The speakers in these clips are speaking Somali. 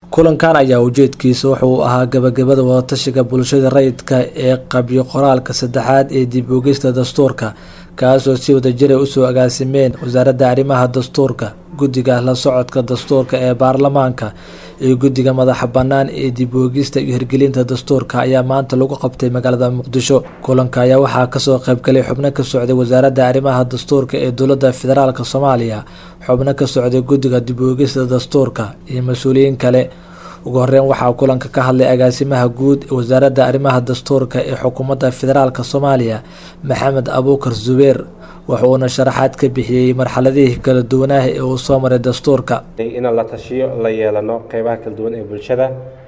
kulankan ayaa ujeedkiisa wuxuu ahaa gabagabada wadatashiga bulshada rayidka ee qabyo qoraalka saddexaad ee dib ogeysta dastuurka kaasoo si wadajira usoo agaasimeen wasaaradda arrimaha dastuurka guddiga la socodka dastuurka ee baarlamaanka iyo guddiga madaxa bannaan ee dib oogista iyo hirgelinta dastuurka ayaa maanta lagu qabtay magaalada muqdisho kulanka ayaa waxaa kasoo qaybgalay xubno ka socday wasaaradda arrimaha dastuurka ee dowladda federaalk soomaaliya xubno ka socday guddiga dib oogista dastuurka iyo mas-uuliyiin kale ugu horeyn waxaa kulanka ka hadlay agaasimaha guud ee wasaaradda arrimaha dastuurka ee xukuumadda federaalk soomaaliya maxamed abuukar zubeer wuxuuna sharaxaad ka bixiyey marxaladihii kala duwanaaha ee uu soo maray dastuurka inaan la tashiyo la yeelano qeybaha kala duwan ee bulshada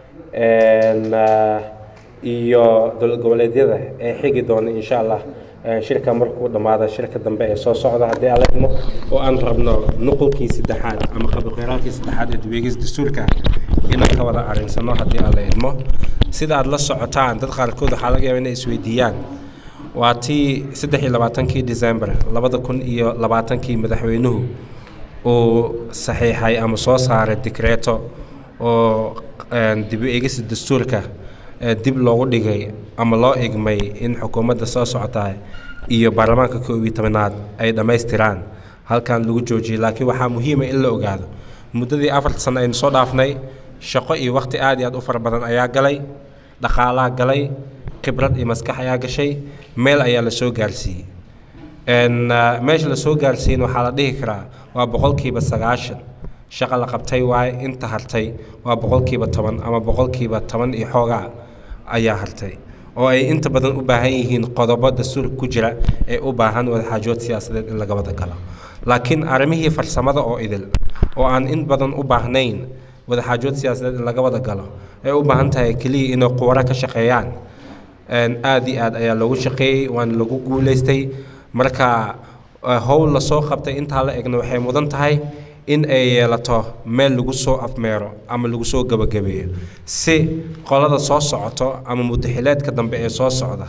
iyo dowlad goboleedyada ee xigi doona insha allah shirka markuu dhammaada shirka dambe ee soo socda haddii aan la idmo oo aan rabno nuqulkii saddexaad ama qabiqeyraalkii saddexaad ee dibeegis dastuurka inaan ka wada arinsano haddii aan la idmo sida aad la socotaan dad qaarkood waxaa laga yaaba inay isweydiiyaan waa tii saddex iyo labaatankii december labada kun iyo labaatankii madaxweynuhu uu saxiixay ama soo saaray dikreeto oo dib u eegista dastuurka dib loogu dhigay ama loo igmay in xukuumadda soo socotaa iyo baarlamaanka koob iyo tobanaad ay dhammaystiraan halkan lagu joojiyay laakiin waxaa muhiima in la ogaado muddadii afarta sano aynu soo dhaafnay shaqo iyo wakhti aad iyo aad u fara badan ayaa galay dhaqaalaha galay khibrad iyo maskax ayaa gashay meel ayaa la soo gaarsiiyey meesha la soo gaarsiiyin waxaa la dhihi karaa waa boqolkiiba sagaashan shaqa la qabtay waaye inta hartay waa boqolkiiba toban ama boqolkiiba toban iyo xoogaa ayaa hartay oo ay inta badan u baahan yihiin qodobo dastuurka ku jira ee u baahan wadaxaajood siyaasadeed in laga wada galo laakiin arrimihii farsamada oo idil oo aan in badan u baahnayn wadaxaajood siyaasadeed in laga wada galo ay u baahan tahay keliya inay quwaro ka shaqeeyaan aad iyo aad ayaa loogu shaqeeyey waana lagu guulaystay marka howl lasoo qabtay intaa la egna waxay mudan tahay in ay yeelato meel lagu soo afmeero ama lagu soo gebagabeeyo si qolada soo socoto ama mudaxileedka dambe ee soo socda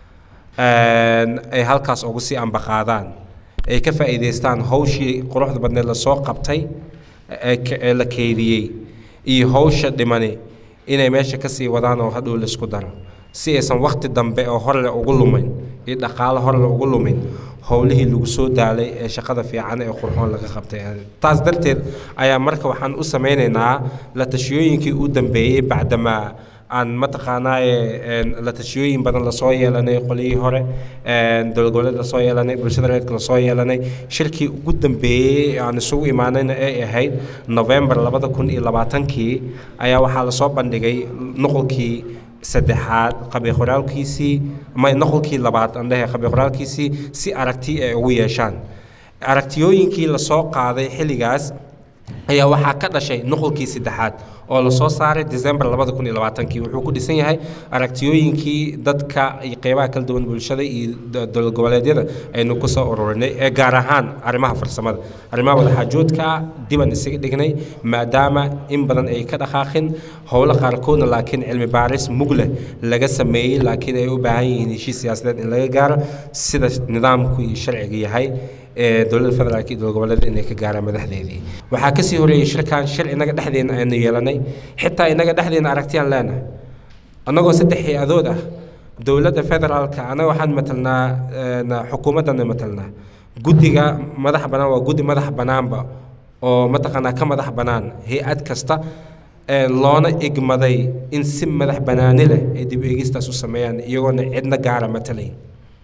ay halkaas ugu sii ambaqaadaan ay ka faa'iidaystaan hawshii quruxda badneed lasoo qabtay ee la keydiyey iyo hawsha dhimani inay meesha ka sii wadaan oo hadhow laisku daro si aysan wakhti dambe oo horle ugu lumin iyo dhaqaalo horle ugu lumin howlihii lagu soo daalay ee shaqada fiican ee qurxoon laga qabtay taas darteed ayaa marka waxaan u samaynaynaa la tashiyooyinkii u dambeeyey bacdamaa aan mataqaanaaye la tashiyooyin badan lasoo yeelanay qolihii hore dowlad goboleed lasoo yeelanay bulshada reedka lasoo yeelanay shirkii ugu dambeeyey aan isugu imaanayna ay ahayd november labada kun iyo labaatankii ayaa waxaa lasoo bandhigay nuqulkii saddexaad qabiqoraalkiisii ama noqolkii labaad aan dhahay qabiqoraalkiisii si aragti ay ugu yeeshaan aragtiyooyinkii lasoo qaaday xilligaas ayaa waxaa ka dhashay nuqulkii saddexaad oo lasoo saaray december labada kun iyo labaatankii wuxuu ku dhisan yahay aragtiyooyinkii dadka iyo qeybaha kala duwan bulshada iyo dowlad goboleedyada aynu ku soo ururinay ee gaar ahaan arrimaha farsamada arrimaha wadaxaajoodka diban isaga dhignay maadaama in badan ay ka dhaqaaqin howlo qaarkoodna laakiin cilmi baaris mugle laga sameeyey laakiin ay u baahan yihiin heshiis siyaasadeed in laga gaaro sida nidaamku iyo sharciga yahay ee dowladda federaalk iyo dowlad goboleeda inay ka gaaraan madaxdeedii waxaa kasii horeeyey shirkan shir inaga dhexdeena aynu yeelanay xitaa inaga dhexdeena aragtiyaan leenahay annagoo saddex hay-adood ah dowladda federaalka annaga waxaan matalnaa xukuumaddana matalnaa guddiga madax bannaan waa guddi madax bannaanba oo mataqaanaa ka madax bannaan hay-ad kasta loona igmaday in si madax bannaani leh ay dib eegistaas u sameeyaan iyagoona cidna gaara matalayn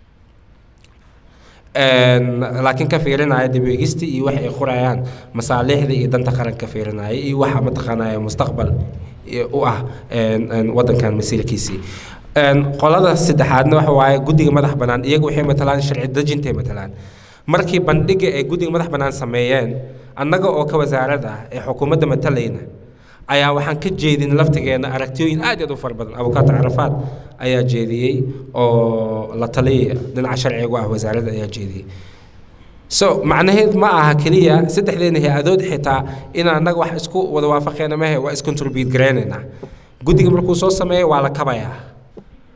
laakiin ka fiirinaya dib eegista iyo wax ay qorayaan masaaliixda iyo danta qaran ka fiirinaya iyo waxa mataqaanaya mustaqbal u ah wadankan masiirkiisii qolada saddexaadna waxa waaye guddiga madax bannaan iyagu waxay matalaan sharci dejintay matalaan markii bandhiga ay guddiga madax bannaan sameeyeen annaga oo ka wasaarad ah ee xukuumadda matalayna ayaa waxaan ka jeedin laftigeena aragtiyooyin aad aad u fara badan abukaato carafaad ayaa jeediyey oo la taliya dhinaca sharciga ah wasaaradda ayaa jeediyey so macnaheed ma aha keliya saddexdeena hay-adood xitaa inaan annaga wax isku wada waafaqeena mahe waa iscontribute garaynaynaa guddiga markuu soo sameeyo waa la kabayaa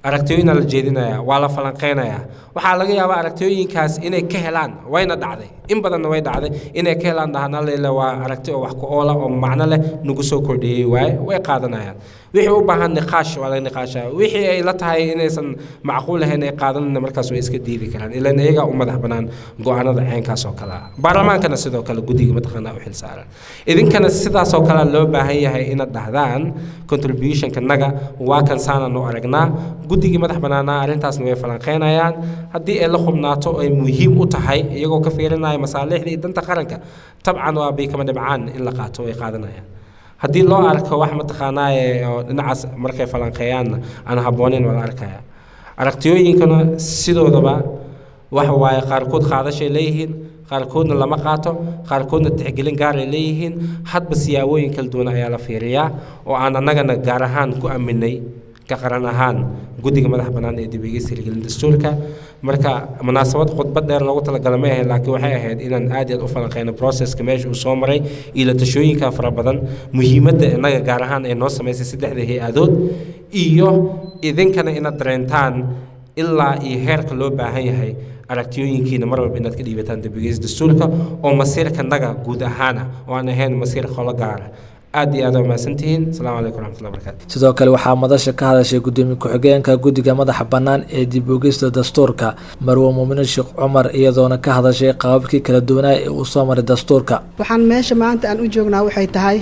aragtiyooyina la jeedinaya waa la falanqeynaya waxaa laga yaabaa aragtiyooyinkaas inay ka helaan wayna dhacday in badanna way dhacday inay ka helaan dhahana lele waa aragti oo wax ku oola oo macno leh nagu soo kordhiyey waaye way qaadanayaan wixii u baahan niqaash waa laga niqaashaya wixii ay la tahay inaysan macquul ahayn ay qaadanayna markaas way iska diidi karaan ilan iyagaa u madax bannaan go-aanada ceenkaas oo kale ah baarlamaankana sidoo kale guddiga mataqaanaa u xilsaaran idinkana sidaasoo kale loo baahan yahay inaad dhahdaan contributionka naga waa kan saanaan u aragnaa guddigii madax bannaanaa arrintaasna way falanqeynayaan haddii ay la xubnaato ay muhiim u tahay iyagoo ka fiirinaya masaalixda iyo danta qaranka tabcan waa bay kama dhibcaan in la qaato ay qaadanayaan haddii loo arko wax mataqaanaaye oo dhinacaas markay falanqeeyaanna aan habboonayn waa la arkaya aragtiyooyinkana sidoodaba waxa waaye qaarkood qaadashay leeyihiin qaarkoodna lama qaato qaarkoodna tixgelin gaaray leeyihiin hadba siyaabooyin kala duwan ayaa la fiiriyaa oo aan annagana gaar ahaan ku aminay ka qaran ahaan guddiga madax bannaan ee dibigeysta hirgelin dastuurka marka munaasabad khudbad dheer loogu talagala ma ahayn laakiin waxay ahayd inaan aad iyo aad u falanqeyno processka meesha uu soo maray iyo la tashooyinka fara badan muhiimadda innaga gaar ahaan ay noo samaysay saddexda hay-adood iyo idinkana inaad dareentaan ilaa iyo heerka loo baahan yahay aragtiyooyinkiina mar walba inaad ka dhiibataan dibigeysta dastuurka oo masiirka naga guud ahaana oo aan ahayn masiir qolo gaara aad iyo aad mahadsantihiin asalaamu calaykum raxmatullahi barakatu sidoo kale waxaa madasha ka hadashay gudoomiye ku-xigeenka guddiga madaxa bannaan ee dib ogeysta dastuurka marwo muumine sheekh cumar iyadoona ka hadashay qaababkii kala duwanaa ee uu soo maray dastuurka waxaan meesha maanta aan u joognaa waxay tahay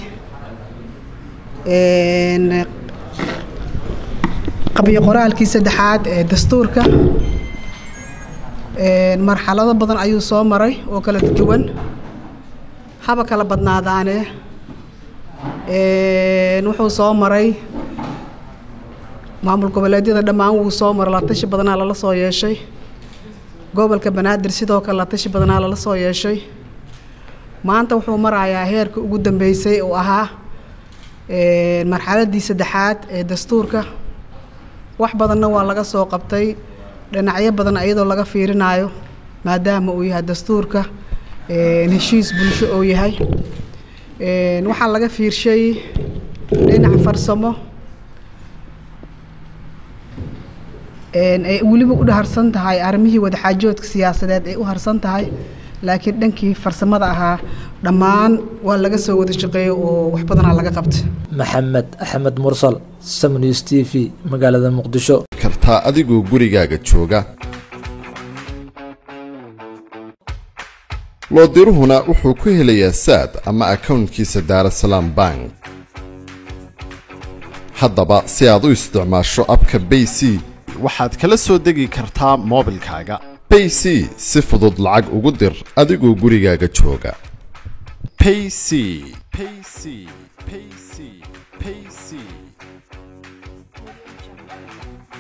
qabyo qoraalkii saddexaad ee dastuurka marxalado badan ayuu soo maray oo kala duwan haba kala badnaadaane wuxuu soo maray maamul goboleedyada dhammaan wuu soo maray latashi badanaa lala soo yeeshay gobolka banaadir sidoo kale latashi badanaa lala soo yeeshay maanta wuxuu marayaa heerka ugu dambeysay uu ahaa marxaladii saddexaad ee dastuurka wax badanna waa laga soo qabtay dhinacyo badan iyadoo laga fiirinayo maadaama uu yahay dastuurka heshiis bulsho oo yahay waxaa laga fiirshay dhinac farsamo ay weliba u harsan tahay arrimihii wadaxaajoodka siyaasadeed ay u harsan tahay laakiin dhankii farsamada ahaa dhammaan waa laga soo wada shaqeeyo oo wax badanaa laga qabta maxamed axmed mursal samnews t v magaalada muqdisho kartaa adigoo gurigaaga jooga loodiruhuna wuxuu ku helayaa saad ama akawntkiisa daarasalaam bank haddaba si aad u isticmaasho abka bay c waxaad kala soo degi kartaa moobilkaaga bay c si fudud lacag ugu dir adigoo gurigaaga jooga payc payc payc payc